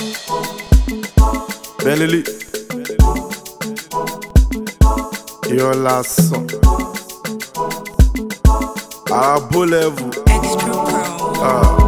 Bentley. Irọ́ lásán. Àràbó level. Extra Pro.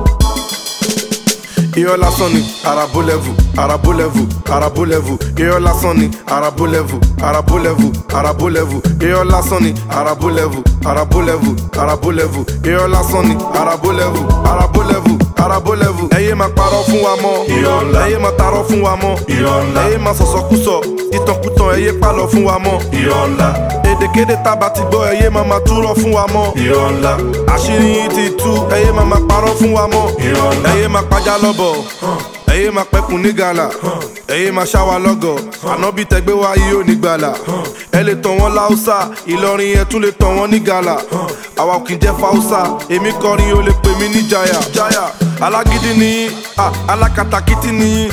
Irọ́ lásán ni àràbó level. Àràbó level. Àràbó level. Irọ́ lásán ni àràbó level. Àràbó level. Àràbó level. Irọ́ lásán ni àràbó level. Àràbó level. Àràbó level. Irọ́ lásán ni àràbó level. Àràbó level. Àràbó level. Ẹ yé máa parọ́ fún wa mọ́. Irọ́ ńlá. Ẹ yé máa tarọ́ fún wa mọ́. Irọ́ ńlá. Ẹ yé máa sọ̀sọ̀kúsọ. Ìtànkùtàn ẹ yé pàlọ́ fún wa mọ́. irọ́ ńlá èdèkéde tábà ti gbọ́ ẹyẹ máa ma túrọ̀ fún wa mọ́. irọ́ ńlá àṣírí yín ti tú ẹyẹ máa ma parọ́ fún wa mọ́. Irọ́ ńlá. ẹyẹ máa pàjá lọ́bọ̀ ẹyẹ máa pẹ́kun ní gàlà ẹyẹ máa ṣáwa lọ́gọ̀ ànábì tẹgbẹ́ wa yìí ò ní gbàlà ẹ lè tàn wọ́n láùsà ìlọrin yẹn tún lè tàn wọ́n ní gàlà àwa ò kì í jẹ́ fáùsà èmi kọrin o lè pè mí ní jaya jaya alágídí nìyí ah, alákatakítí nìyí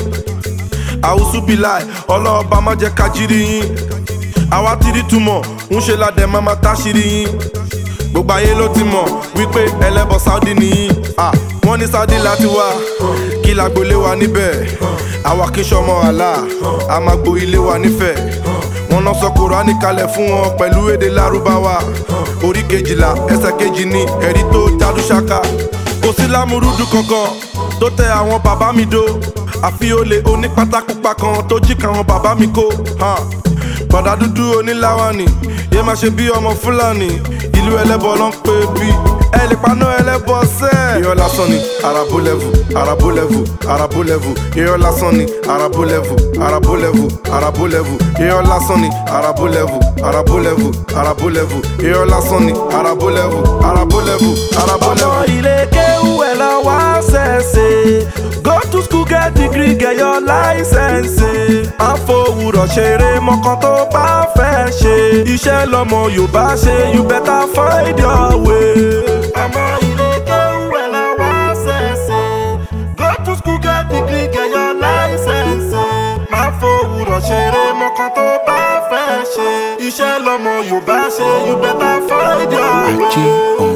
àwùsùbíláì ọlọ́ọ̀bá má jẹ́ kájírí yín àwa ti rí túmọ̀ ń ṣe ládẹ máa ma táṣírí yín gbogbo ayé ló ti mọ̀ wípé ẹlẹ́bọ̀ saudi nìyí Ah, wọ́n ní saudi láti wá kí lágbolé wa níbẹ̀ àwa kì í ṣọmọ àlá a máa gbo ilé wa nífẹ̀ẹ́ wọn lọ sọ kùránì kalẹ̀ fún wọn pẹ̀lú èdè lárúbáwá orí kejìlá ẹsẹ̀ kejì ní ẹ̀rí tó jádú ṣáká kò sí lámúrúdù kankan tó tẹ àwọn bàbá mi dó àfi olè onípátákùpá kan tó jí káwọn bàbá mi kó hàn. bọ̀dà dúdú oníláwání yé máa ṣe bí ọmọ fúlàní ìlú ẹlẹ́bọ ló ń pè bí ẹ lè paná ẹlẹ́bọ sẹ́. irọ́ lásán ni àràbó lẹ́vù àràbó lẹ́vù àràbó lẹ́vù irọ́ lásán ni àràbó lẹ́vù àràbó lẹ́vù àràbó lẹ́vù irọ́ lásán ni àràbó lẹ́vù àràbó lẹ́vù àràbó lẹ́vù irọ́ lásán ni àràbó lẹ́vù àràbó lẹ́vù àràbó ọmọ lẹ́vù. ilé kéwú ẹ̀ lọ wá ṣẹ̀ṣẹ̀ go to school get degree get your license. àfọwùrọ̀ ṣeré mọ́kàn tó bá fẹ́ ṣe iṣẹ́ lọ́mọ yorùbá ṣe you better find your way. ọmọ ilé kéwú ẹ̀ lọ wá ṣẹ̀ṣẹ̀ go to school get degree get your license. àfọwùrọ̀ ṣeré mọ́kàn tó bá fẹ́ ṣe iṣẹ́ lọ́mọ yorùbá ṣe you better find your way. Ajé on